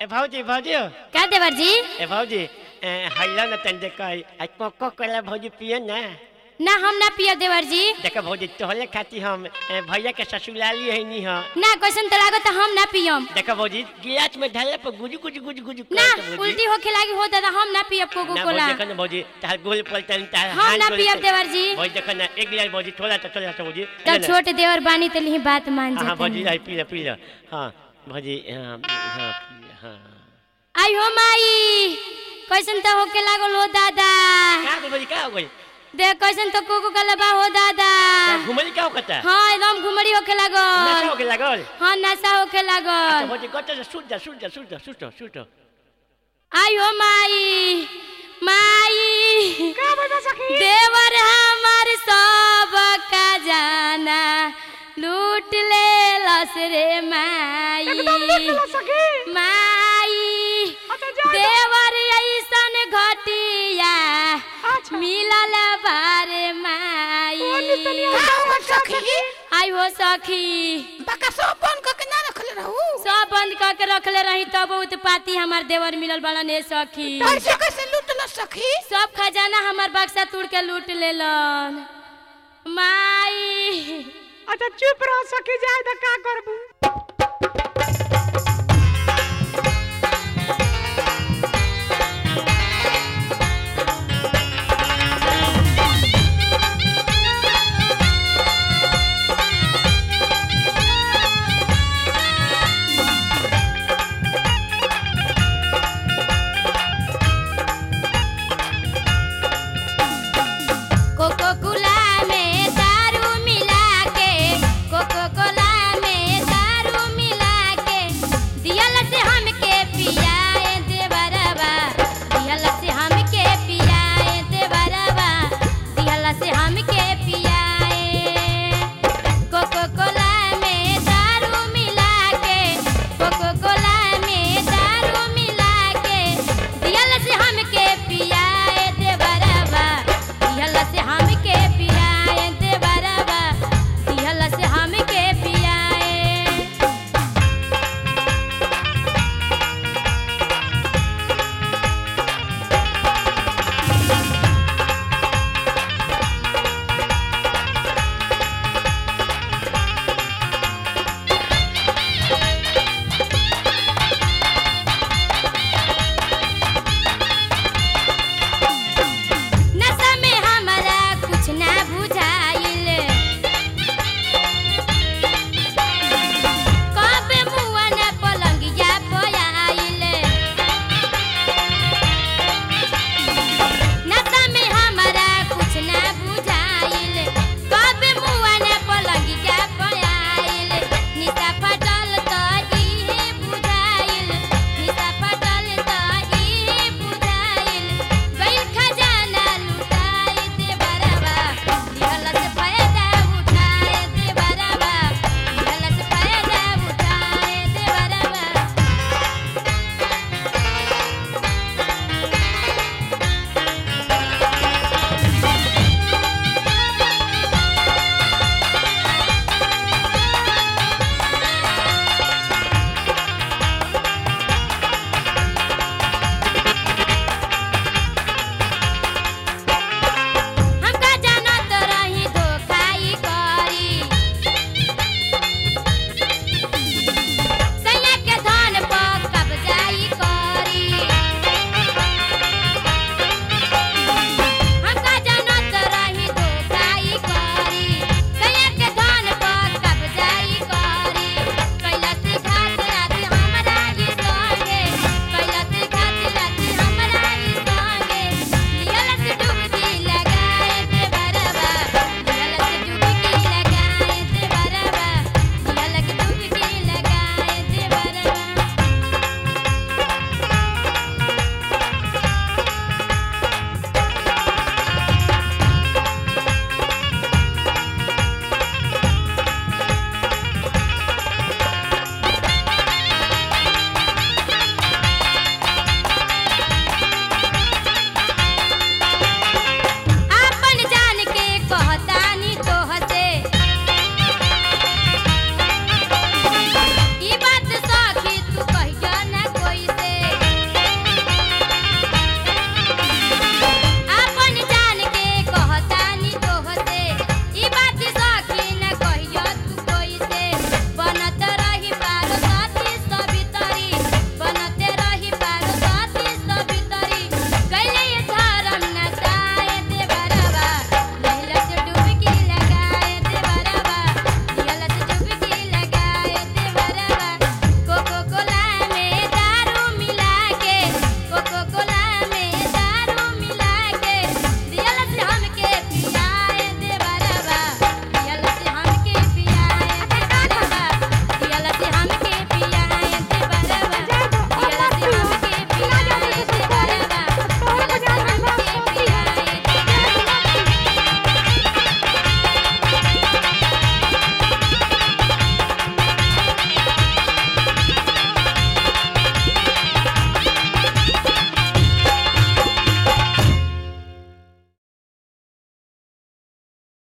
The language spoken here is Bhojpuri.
ए भौजी भौजी का देवर जी ए भौजी ए, हैला न तन देख आ कोको कोला भौजी पिए ना ना हम ना पियब देवर जी देख भौजी तोहले खाती हम ए, भैया के ससुराली है नी ह ना कैसन तो लागत हम ना पियम देख भौजी गिलास में ढाले पर गुजु गुजु गुजु गुजु ना करत भौजी। उल्टी होखे लागी हो दादा हम ना पियब कोको ना कोला भौजी देखो ना भौजी तार गोल पलटन तार हम हाथ ना गोल पियब पल- देवर जी भौजी देखो ना एक गिलास भौजी थोड़ा तो थोड़ा तो भौजी तब ले ले। छोट देवर बानी तो लिही बात मान हाँ हाँ, भौजी जाते I P low P low हाँ भौजी हाँ हाँ हाँ आई हो माई कैसन तो होके लागल हो दादा का हो भौजी का हो गई देख कैसन तो कोको कोला बा हो दादा घुमली का होता हाँ एकदम घुमड़ी होके नशा लागल हो गई लागल हाँ नशा होके अच्छा लागल भौजी कत से सुट जा सुट जा सुट जा सुट जा सुट जा आई हो माई माई देवर हमार सब का जाना लूट ले लस रे माई माई देवर ऐसन घटिया मिलल बारे माई आई हो सखी सब बंद करके रखले रही तब उत्पाती हमार देवर मिलल बड़न ए सखी सब खजाना हमार बक्सा तोड़ के लूट लेलन माई अच्छा चुप रह सकी जाए तो का करबू कोको कोला में दारू मिला के कोको कोला में दारू मिला के दियल से हमके पिया